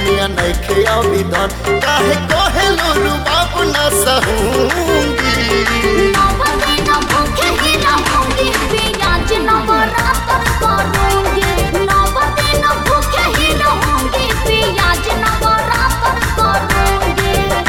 धनिया नइखे अभिधन काहे कहेलो रुबाब न सहूंगी नवदिन भूखे ही रहूंगी पियाज नवरात्र करूंगी नवदिन भूखे ही रहूंगी पियाज नवरात्र करूंगी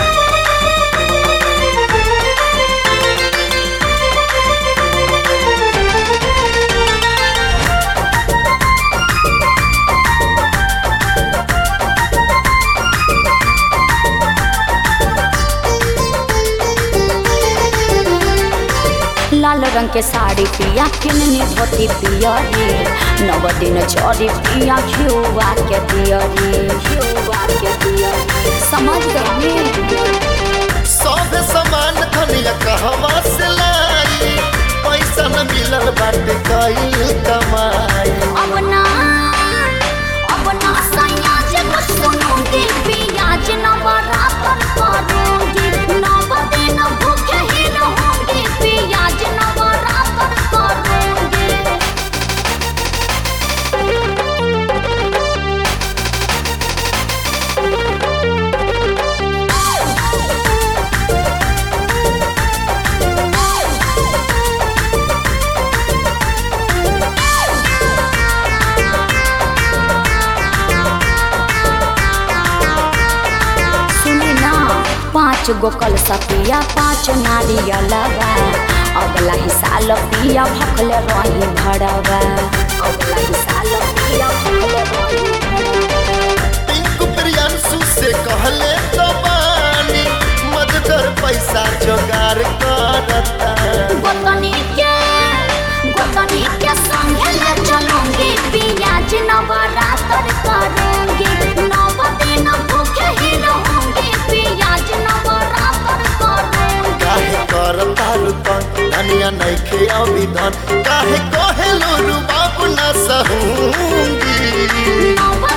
लाल रंग के साड़ी पिया किननी धोती पिया रे नव दिन चौरी पिया घिउआ के दिया रे घिउआ के दिया रे समझ गए सब सामान धनिया कहवा से लाई पैसा न मिलल बाटे कईल कमाई अब ना अब ना सैया जब सुनूंगी पियाज नवरात्र करूंगी नव दिन भूखे ही रहूंगी पियाज नवरात्र करूंगी सुनी ना पाँच गो कल सपिया पाँच नारियलवा अगला ही साल पिया भखल रही भड़वा अगला ही साल पिया भखल रही भड़वा पिंकू प्रियांशु से कहले तो बानी मददर पैसा जोगार करता गोतनी के गोतनी के संगे ले चलूंगी पियाज नवरात्र करूंगी नव दिन भूखे ही रहूंगी पियाज नवरात्र करूंगी काहे करता रुतन धनिया नइखे अभिधन काहे कहेलो रुबाब न सहूंगी नव